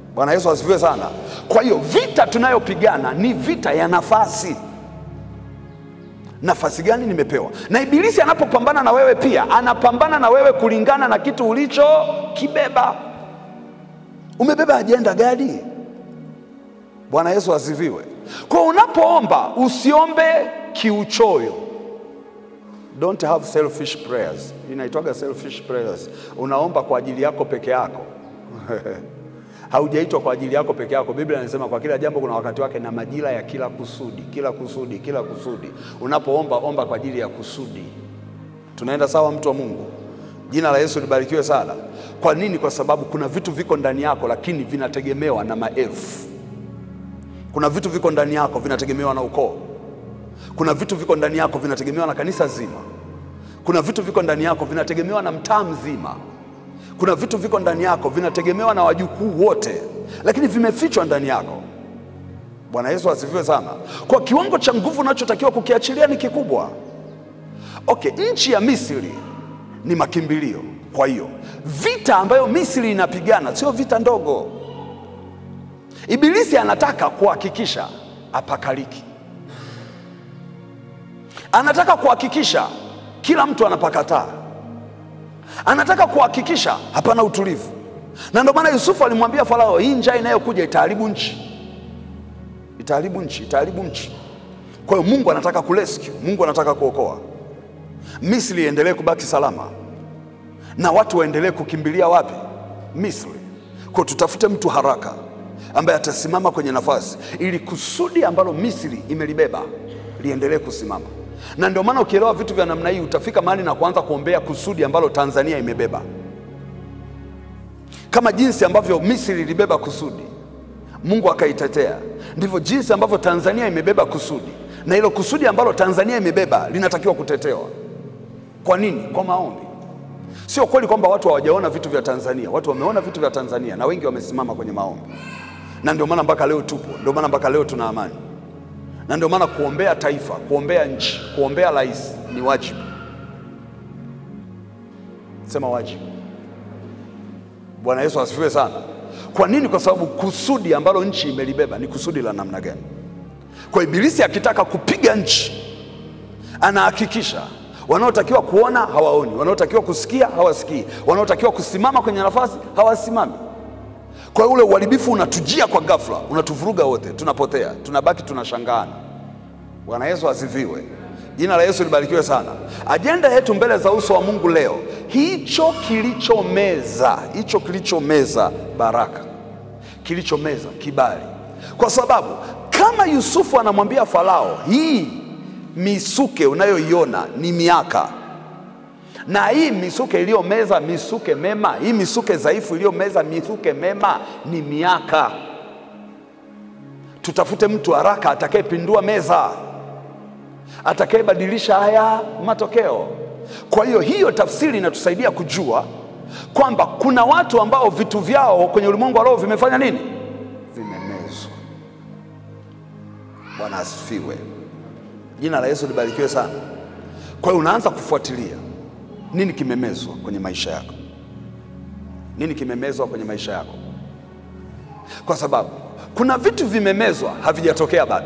Bwana Yesu asifiwe sana. Kwa hiyo vita tunayopigana ni vita ya nafasi. Nafasi gani nimepewa? Na ibilisi anapopambana na wewe pia anapambana na wewe kulingana na kitu ulichokibeba. Umebeba ajenda gani? Bwana Yesu asifiwe. Kwa unapoomba usiombe kiuchoyo. Don't have selfish prayers. Inaitwaga selfish prayers. Unaomba kwa ajili yako peke yako. Haujaitwa kwa ajili yako peke yako. Biblia inasema kwa kila jambo kuna wakati wake na majira ya kila kusudi, kila kusudi, kila kusudi. Unapoomba omba kwa ajili ya kusudi. Tunaenda sawa, mtu wa Mungu? Jina la Yesu libarikiwe sana. Kwa nini? Kwa sababu kuna vitu viko ndani yako, lakini vinategemewa na maelfu. Kuna vitu viko ndani yako vinategemewa na ukoo. Kuna vitu viko ndani yako vinategemewa na kanisa zima. Kuna vitu viko ndani yako vinategemewa na mtaa mzima. Kuna vitu viko ndani yako vinategemewa na wajukuu wote, lakini vimefichwa ndani yako. Bwana Yesu asifiwe sana. Kwa kiwango cha nguvu unachotakiwa kukiachilia ni kikubwa. Okay, nchi ya Misri ni makimbilio. Kwa hiyo vita ambayo Misri inapigana sio vita ndogo. Ibilisi anataka kuhakikisha apakaliki, anataka kuhakikisha kila mtu anapakataa, anataka kuhakikisha hapana utulivu. Na ndio maana Yusufu alimwambia Farao, hii njaa inayokuja itaharibu nchi, itaharibu nchi, itaharibu nchi. Kwa hiyo Mungu anataka kurescue, Mungu anataka kuokoa Misri iendelee kubaki salama na watu waendelee kukimbilia wapi? Misri. Kwa tutafute mtu haraka ambaye atasimama kwenye nafasi ili kusudi ambalo Misri imelibeba liendelee kusimama. Na ndio maana ukielewa vitu vya namna hii utafika mahali na kuanza kuombea kusudi ambalo Tanzania imebeba, kama jinsi ambavyo Misri ilibeba kusudi, Mungu akaitetea, ndivyo jinsi ambavyo Tanzania imebeba kusudi, na hilo kusudi ambalo Tanzania imebeba linatakiwa kutetewa. Kwa nini? Kwa maombi. Sio kweli kwamba watu hawajaona vitu vya Tanzania. Watu wameona vitu vya Tanzania na wengi wamesimama kwenye maombi, na ndio maana mpaka leo tupo, ndio maana mpaka leo tuna amani, na ndio maana kuombea taifa, kuombea nchi, kuombea rais ni wajibu. Sema wajibu. Bwana Yesu asifiwe sana. Kwa nini? Kwa sababu kusudi ambalo nchi imelibeba ni kusudi la namna gani? Kwa ibilisi akitaka kupiga nchi, anahakikisha wanaotakiwa kuona hawaoni, wanaotakiwa kusikia hawasikii, wanaotakiwa kusimama kwenye nafasi hawasimami. Kwa hiyo ule uharibifu unatujia kwa ghafla, unatuvuruga wote, tunapotea, tunabaki tunashangaana. Bwana Yesu asifiwe. Jina la Yesu libarikiwe sana. Ajenda yetu mbele za uso wa Mungu leo, hicho kilichomeza, hicho kilichomeza baraka, kilichomeza kibali, kwa sababu kama Yusufu anamwambia Farao, hii misuke unayoiona ni miaka, na hii misuke iliyomeza misuke mema, hii misuke dhaifu iliyomeza misuke mema ni miaka. Tutafute mtu haraka atakayepindua meza, atakayebadilisha haya matokeo. Kwa hiyo hiyo tafsiri inatusaidia kujua kwamba kuna watu ambao vitu vyao kwenye ulimwengu wa roho vimefanya nini? Vimemezwa. Bwana asifiwe. Jina la Yesu libarikiwe sana. Kwa hiyo unaanza kufuatilia nini kimemezwa kwenye maisha yako, nini kimemezwa kwenye maisha yako, kwa sababu kuna vitu vimemezwa havijatokea bado,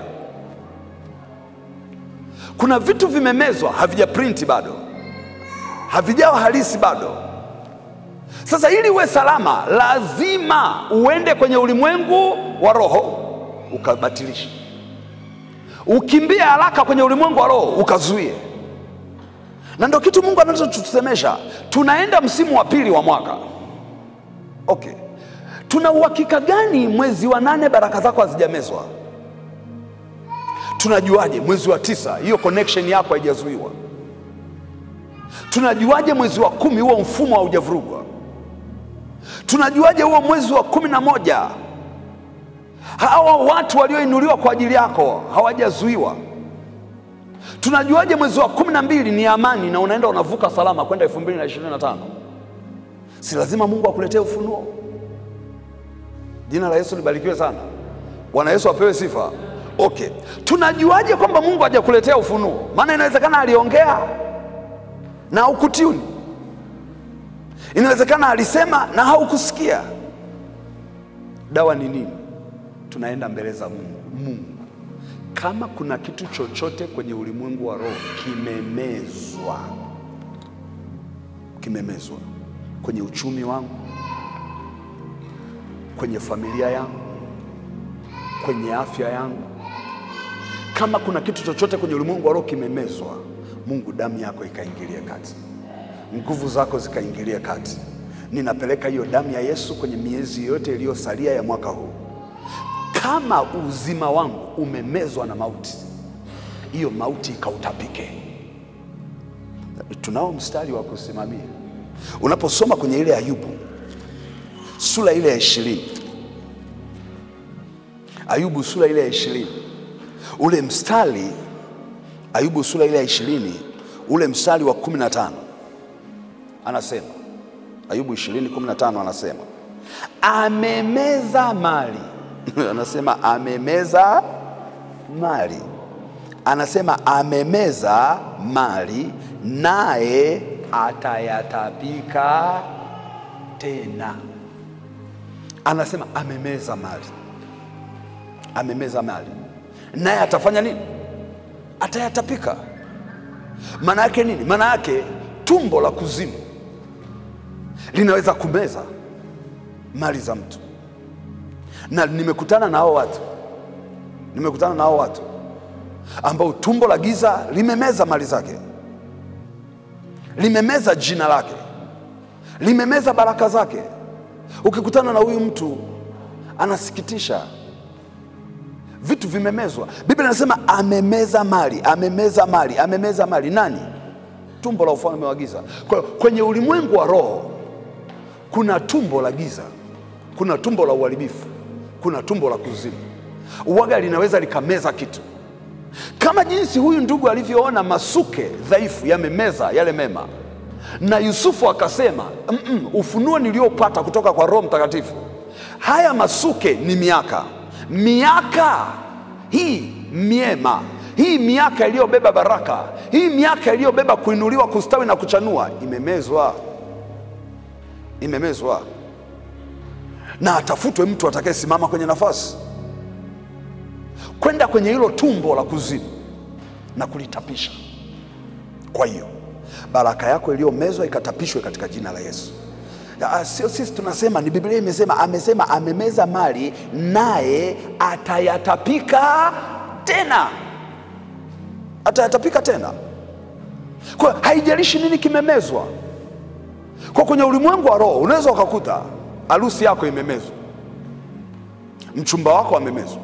kuna vitu vimemezwa havijaprinti bado, havijawa halisi bado. Sasa ili uwe salama, lazima uende kwenye ulimwengu wa roho ukabatilisha ukimbie haraka kwenye ulimwengu wa roho ukazuie. Na ndio kitu Mungu anachotusemesha. Tunaenda msimu wa pili wa mwaka, okay. Tuna uhakika gani mwezi wa nane baraka zako hazijamezwa? Tunajuaje mwezi wa tisa hiyo connection yako haijazuiwa? Tunajuaje mwezi wa kumi huo mfumo haujavurugwa? Tunajuaje huo mwezi wa kumi na moja hawa watu walioinuliwa kwa ajili yako hawajazuiwa? Tunajuaje mwezi wa kumi na mbili ni amani na unaenda unavuka salama kwenda elfu mbili na ishirini na tano? Si lazima Mungu akuletee ufunuo? Jina la Yesu libarikiwe sana. Bwana Yesu apewe sifa. Okay, tunajuaje kwamba Mungu hajakuletea ufunuo? Maana inawezekana aliongea na haukutiuni, inawezekana alisema na haukusikia. Dawa ni nini? Tunaenda mbele za Mungu. Mungu, kama kuna kitu chochote kwenye ulimwengu wa roho kimemezwa, kimemezwa kwenye uchumi wangu, kwenye familia yangu, kwenye afya yangu, kama kuna kitu chochote kwenye ulimwengu wa roho kimemezwa, Mungu, damu yako ikaingilie kati, nguvu zako zikaingilie kati. Ninapeleka hiyo damu ya Yesu kwenye miezi yote iliyosalia ya mwaka huu. Kama uzima wangu umemezwa na mauti, hiyo mauti ikautapike. Tunao mstari wa kusimamia unaposoma kwenye ile Ayubu sura ile ya ishirini, Ayubu sura ile ya ishirini, ule mstari Ayubu sura ile ya ishirini, ule mstari wa kumi na tano anasema Ayubu 20:15 anasema amemeza mali anasema amemeza mali, anasema amemeza mali, naye atayatapika tena. Anasema amemeza mali, amemeza mali, naye atafanya nini? Atayatapika. Maana yake nini? Maana yake tumbo la kuzimu linaweza kumeza mali za mtu, na nimekutana na hao watu, nimekutana na hao watu ambao tumbo la giza limemeza mali zake, limemeza jina lake, limemeza baraka zake. Ukikutana na huyu mtu anasikitisha, vitu vimemezwa. Biblia inasema amemeza mali, amemeza mali, amemeza mali. Nani? Tumbo la ufalme wa giza. Kwa hiyo kwenye ulimwengu wa roho kuna tumbo la giza, kuna tumbo la uharibifu, kuna tumbo la kuzimu. Uwaga linaweza likameza kitu, kama jinsi huyu ndugu alivyoona masuke dhaifu yamemeza yale mema, na Yusufu akasema mm -mm, ufunuo niliopata kutoka kwa Roho Mtakatifu, haya masuke ni miaka, miaka hii miema hii miaka iliyobeba baraka, hii miaka iliyobeba kuinuliwa, kustawi na kuchanua, imemezwa imemezwa na atafutwe mtu atakayesimama kwenye nafasi kwenda kwenye hilo tumbo la kuzimu na kulitapisha. Kwa hiyo baraka yako iliyomezwa ikatapishwe katika jina la Yesu. Ya, Sio sisi tunasema, ni Biblia imesema, amesema amemeza mali naye atayatapika tena, atayatapika tena. Kwa hiyo haijalishi nini kimemezwa kwa kwenye ulimwengu wa roho unaweza ukakuta harusi yako imemezwa, mchumba wako amemezwa,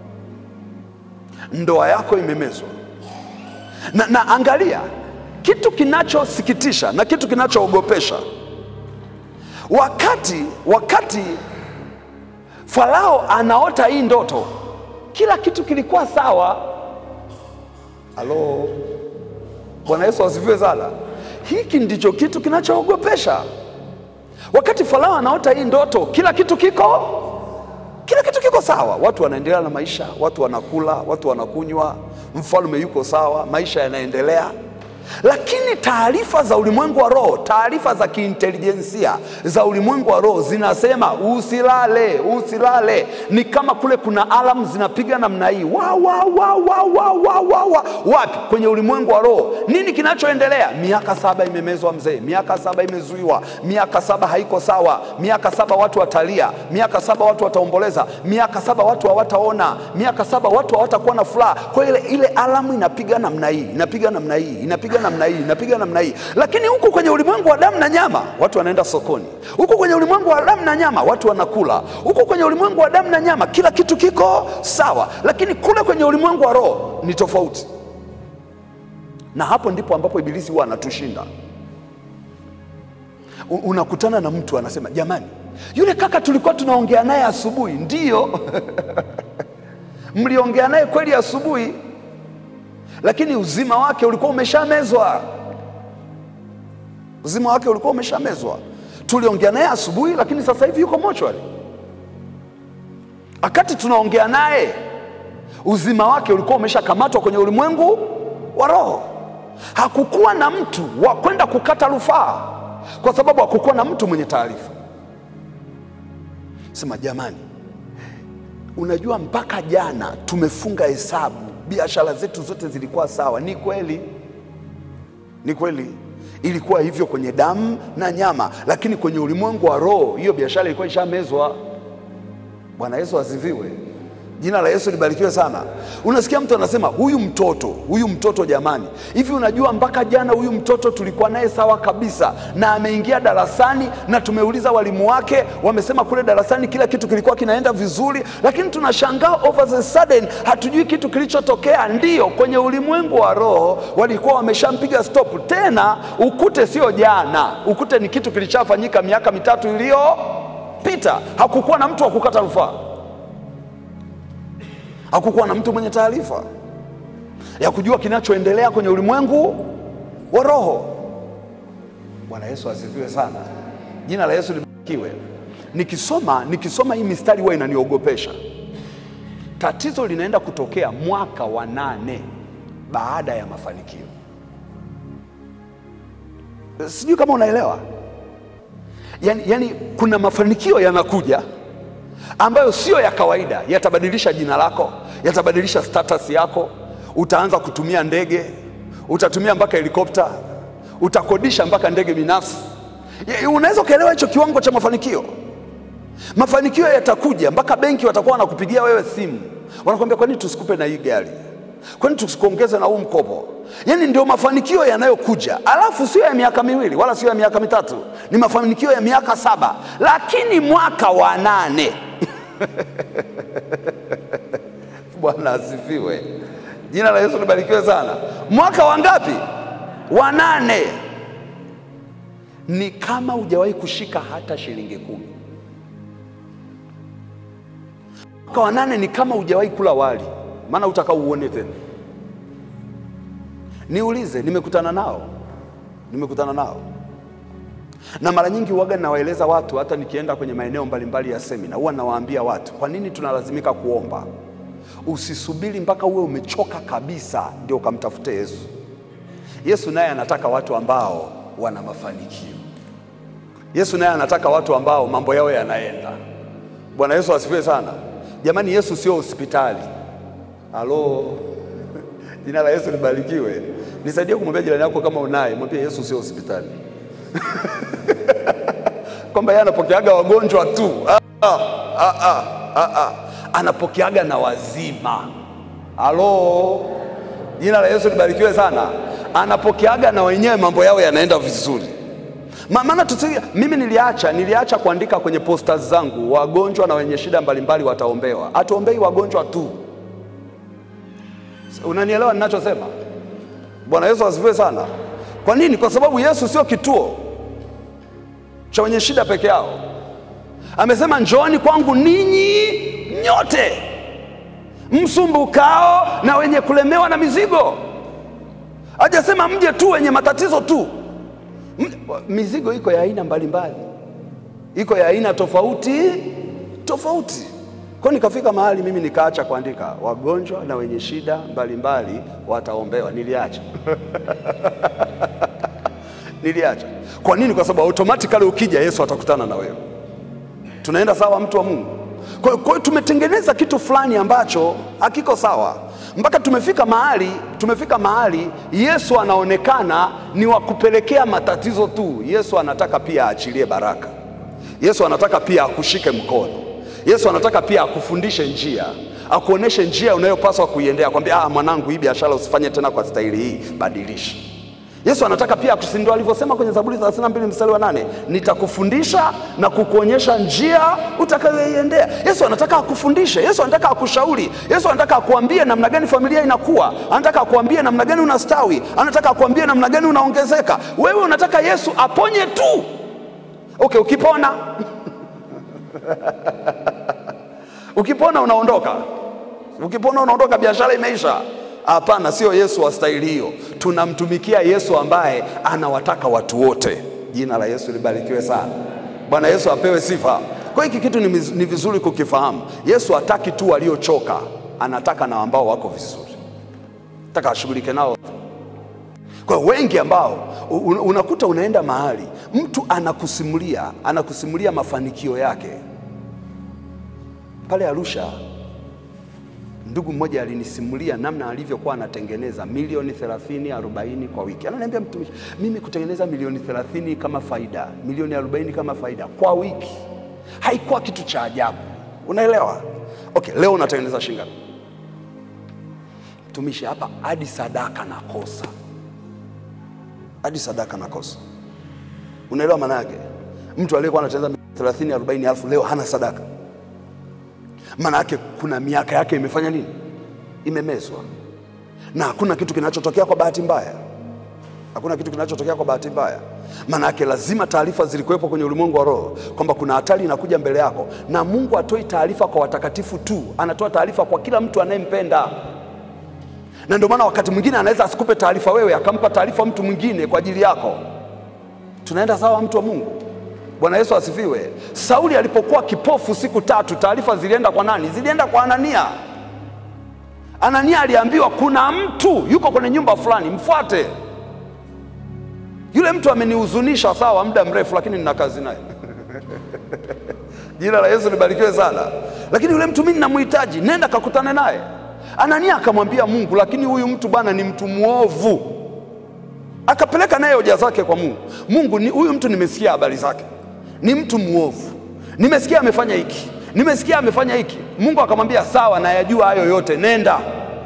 ndoa yako imemezwa na, na angalia kitu kinachosikitisha na kitu kinachoogopesha, wakati wakati Farao anaota hii ndoto, kila kitu kilikuwa sawa. Halo, Bwana Yesu asifiwe sana. Hiki ndicho kitu kinachoogopesha. Wakati Farao anaota hii ndoto, kila kitu kiko kila kitu kiko sawa, watu wanaendelea na maisha, watu wanakula, watu wanakunywa, mfalme yuko sawa, maisha yanaendelea. Lakini taarifa za ulimwengu wa roho, taarifa za kiintelijensia za ulimwengu wa roho zinasema usilale, usilale. Ni kama kule kuna alamu zinapiga namna hii wa, wa, wa, wa, wa, wa, wa, wa. Wapi? Kwenye ulimwengu wa roho. Nini kinachoendelea? Miaka saba imemezwa mzee, miaka saba imezuiwa, miaka saba haiko sawa, miaka saba watu watalia, miaka saba watu wataomboleza, miaka saba watu hawataona, miaka saba watu hawatakuwa na furaha. Kwa ile ile alamu inapiga namna hii, inapiga namna hii, inapiga namna hii, inapiga namna hii. Lakini huku kwenye ulimwengu wa damu na nyama watu wanaenda sokoni, huku kwenye ulimwengu wa damu na nyama watu wanakula, huku kwenye ulimwengu wa damu na nyama kila kitu kiko sawa, lakini kule kwenye ulimwengu wa roho ni tofauti, na hapo ndipo ambapo ibilisi huwa anatushinda. U- Unakutana na mtu anasema, jamani, yule kaka tulikuwa tunaongea naye asubuhi. Ndiyo, mliongea naye kweli asubuhi, lakini uzima wake ulikuwa umeshamezwa. Uzima wake ulikuwa umeshamezwa. Tuliongea naye asubuhi, lakini sasa hivi yuko mochwari. Wakati tunaongea naye, uzima wake ulikuwa umeshakamatwa kwenye ulimwengu wa roho. Hakukuwa na mtu wa kwenda kukata rufaa, kwa sababu hakukuwa na mtu mwenye taarifa. Sema jamani, unajua mpaka jana tumefunga hesabu, biashara zetu zote zilikuwa sawa. Ni kweli, ni kweli, ilikuwa hivyo kwenye damu na nyama, lakini kwenye ulimwengu wa roho hiyo biashara ilikuwa ishamezwa. Bwana Yesu asifiwe. Jina la Yesu libarikiwe sana. Unasikia mtu anasema huyu mtoto, huyu mtoto jamani, hivi unajua mpaka jana huyu mtoto tulikuwa naye sawa kabisa, na ameingia darasani na tumeuliza walimu wake, wamesema kule darasani kila kitu kilikuwa kinaenda vizuri, lakini tunashangaa over the sudden hatujui kitu kilichotokea. Ndiyo, kwenye ulimwengu wa roho walikuwa wameshampiga stop. Tena ukute sio jana, ukute ni kitu kilichafanyika miaka mitatu iliyopita. Hakukuwa na mtu wa kukata rufaa hakukuwa na mtu mwenye taarifa ya kujua kinachoendelea kwenye ulimwengu wa roho. Bwana Yesu asifiwe sana, jina la Yesu libarikiwe. Nikisoma nikisoma hii mistari huwa inaniogopesha. Tatizo linaenda kutokea mwaka wa nane baada ya mafanikio. Sijui kama unaelewa. Yani, yani kuna mafanikio yanakuja ambayo sio ya kawaida, yatabadilisha jina lako, yatabadilisha status yako. Utaanza kutumia ndege, utatumia mpaka helikopta, utakodisha mpaka ndege binafsi. Ya- Unaweza ukaelewa hicho kiwango cha mafanikio. Mafanikio yatakuja mpaka benki watakuwa wanakupigia wewe simu, wanakuambia kwa nini tusikupe na hii gari, kwa nini tusikuongeze na huu mkopo? Yaani ndio mafanikio yanayokuja, alafu sio ya miaka miwili wala sio ya miaka mitatu, ni mafanikio ya miaka saba, lakini mwaka wa nane Bwana asifiwe, jina la Yesu libarikiwe sana. Mwaka wa ngapi? Wa nane. Ni kama hujawahi kushika hata shilingi kumi. Mwaka wa nane ni kama hujawahi kula wali, maana utaka uone tena. Niulize, nimekutana nao, nimekutana nao na mara nyingi huwaga nawaeleza watu, hata nikienda kwenye maeneo mbalimbali ya semina, huwa nawaambia watu kwa nini tunalazimika kuomba. Usisubiri mpaka uwe umechoka kabisa ndio ukamtafute Yesu. Yesu naye anataka watu ambao wana mafanikio. Yesu naye anataka watu ambao mambo yao yanaenda. Bwana Yesu asifiwe sana. Jamani, Yesu sio hospitali. Halo, jina la Yesu libarikiwe. Nisaidie kumwambia jirani yako kama unaye, mwambie Yesu sio hospitali kwamba yeye anapokeaga wagonjwa tu. Ah, ah, ah, ah, ah, ah. Anapokeaga na wazima. Halo, jina la Yesu libarikiwe sana. Anapokeaga na wenyewe mambo yao yanaenda vizuri. Ma- Maana tusi, mimi niliacha niliacha kuandika kwenye posters zangu wagonjwa na wenye shida mbalimbali wataombewa. Hatuombei wagonjwa tu. Unanielewa ninachosema? Bwana Yesu asifiwe sana. Kwa nini? Kwa sababu Yesu sio kituo cha wenye shida peke yao. Amesema njooni kwangu ninyi nyote msumbukao na wenye kulemewa na mizigo. Hajasema mje tu wenye matatizo tu. M- Mizigo iko ya aina mbalimbali, iko ya aina tofauti tofauti. Kwa hiyo nikafika mahali mimi nikaacha kuandika wagonjwa na wenye shida mbalimbali wataombewa. Niliacha niliacha. Kwa nini? Kwa sababu automatically ukija Yesu atakutana na wewe. Tunaenda sawa, mtu wa Mungu? Kwa hiyo- kwa hiyo tumetengeneza kitu fulani ambacho hakiko sawa, mpaka tumefika mahali tumefika mahali Yesu anaonekana ni wa kupelekea matatizo tu. Yesu anataka pia aachilie baraka. Yesu anataka pia akushike mkono. Yesu anataka pia akufundishe njia, akuoneshe njia unayopaswa kuiendea, kwambia ah, mwanangu, hii biashara usifanye tena kwa staili hii, badilisha. Yesu anataka pia akusi- ndio alivyosema kwenye Zaburi 32 mstari wa nane, nitakufundisha na kukuonyesha njia utakayoiendea. Yesu anataka akufundishe, Yesu anataka akushauri, Yesu anataka akuambie namna gani familia inakuwa, anataka akuambie namna gani unastawi, anataka akuambie namna gani unaongezeka. Wewe unataka Yesu aponye tu. Okay, ukipona ukipona unaondoka, ukipona unaondoka, biashara imeisha. Hapana, sio Yesu wa staili hiyo. Tunamtumikia Yesu ambaye anawataka watu wote. Jina la Yesu libarikiwe sana. Bwana Yesu apewe sifa. Kwa hiki kitu ni, miz- ni vizuri kukifahamu. Yesu hataki tu waliochoka, anataka na ambao wako vizuri, nataka ashughulike nao. Kwa hiyo wengi ambao u- un- unakuta unaenda mahali mtu anakusimulia anakusimulia mafanikio yake. Pale Arusha Ndugu mmoja alinisimulia namna alivyokuwa anatengeneza milioni 30 40 kwa wiki. Ananiambia mtumishi, mimi kutengeneza milioni 30 kama faida, milioni 40 kama faida kwa wiki haikuwa kitu cha ajabu, unaelewa? Okay, leo unatengeneza shilingi ngapi? Mtumishi, hapa hadi sadaka nakosa, hadi sadaka nakosa. Unaelewa maana yake? Mtu aliyekuwa anatengeneza 30 40 elfu leo hana sadaka maana yake kuna miaka yake imefanya nini? Imemezwa, na hakuna kitu kinachotokea kwa bahati mbaya. Hakuna kitu kinachotokea kwa bahati mbaya. Maana yake lazima taarifa zilikuwepo kwenye ulimwengu wa roho kwamba kuna hatari inakuja mbele yako, na Mungu atoi taarifa kwa watakatifu tu, anatoa taarifa kwa kila mtu anayempenda. Na ndio maana wakati mwingine anaweza asikupe taarifa wewe, akampa taarifa mtu mwingine kwa ajili yako. Tunaenda sawa, mtu wa Mungu? Bwana Yesu asifiwe. Sauli alipokuwa kipofu siku tatu, taarifa zilienda kwa nani? Zilienda kwa Anania. Anania aliambiwa kuna mtu yuko kwenye nyumba fulani, mfuate. Yule mtu amenihuzunisha sawa, muda mrefu, lakini nina kazi naye. Jina la Yesu libarikiwe sana. Lakini yule mtu mimi ninamhitaji, nenda kakutane naye. Anania akamwambia Mungu, lakini huyu mtu bwana ni mtu mwovu. Akapeleka naye hoja zake kwa Mungu. Mungu, ni huyu mtu nimesikia habari zake ni mtu mwovu, nimesikia amefanya hiki, nimesikia amefanya hiki. Mungu akamwambia sawa, nayajua hayo yote, nenda,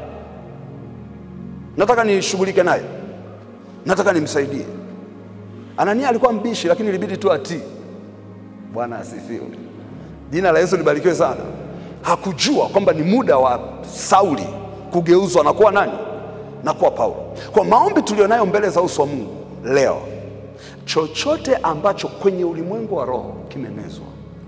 nataka nishughulike naye, nataka nimsaidie. Anania alikuwa mbishi, lakini ilibidi tu atii. Bwana asifiwe, jina la Yesu libarikiwe sana. Hakujua kwamba ni muda wa Sauli kugeuzwa na kuwa nani? Na kuwa Paulo. Kwa maombi tulionayo mbele za uso wa Mungu leo chochote ambacho kwenye ulimwengu wa roho kimemezwa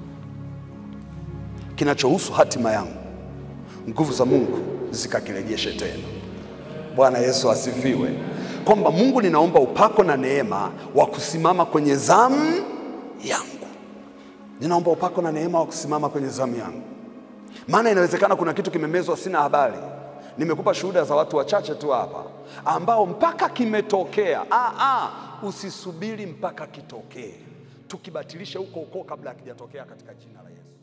kinachohusu hatima yangu, nguvu za Mungu zikakirejeshe tena. Bwana Yesu asifiwe. Kwamba Mungu, ninaomba upako na neema wa kusimama kwenye zamu yangu. Ninaomba upako na neema wa kusimama kwenye zamu yangu, maana inawezekana kuna kitu kimemezwa, sina habari. Nimekupa shuhuda za watu wachache tu hapa ambao mpaka kimetokea. Ah, ah, usisubiri mpaka kitokee, tukibatilishe huko huko kabla hakijatokea katika jina la Yesu.